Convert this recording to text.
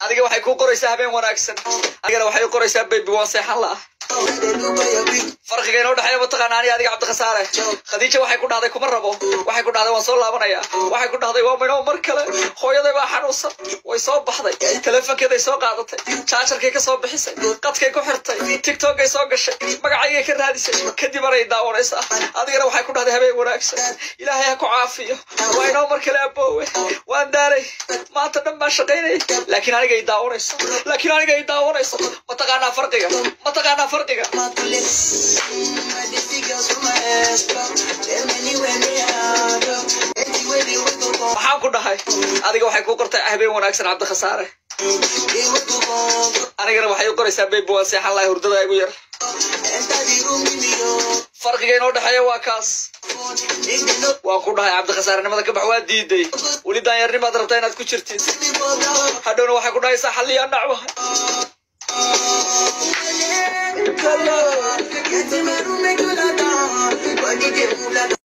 adiga waxay kuu qoraysaa habeen wanaagsan adigana waxay u qoraysaa baby waan seexan la'a farqiga inoo dhexeeya mataqaana ani adiga cabdikhasaare khadiija waxay ku dhahday kuma rabo waxay ku dhahday waan soo laabanaya waxay ku dhahday waa minoo mar kale hooyaday baa xanuunsan way soo baxday telefonkeeday soo qaadatay jaajarkay ka soo bixisay qadkay ku xirtay tiktokay soo gashay magacaygay ka raadisay kadib anay daawanaysaa adigana waxay ku dhahday habeen wanaagsan ilaahay ha ku caafiyo waa inoo mar kale aboowe waan daalay maanta dhan baan shaqaynayay laakiin aniga i daawanayso laakiin aniga i daawanayso mataqaanaa farqiga mataqaanaa farqiga maxaan ku dhahay adiga waxay kuu qortay habeen wanaagsan cabdikhasaare anigana waxay u qoraysaa baby waan seexan lahay hurdada igu yar farqiga inoo dhexeeya waa kaas waan ku dhahay cabdikhasaarnimada ka bax waa diiday weli daanyarnimaad rabtaa inaad ku jirtid hadhowna waxay ku dhahaysaa xalliyaa dhacwaha Color,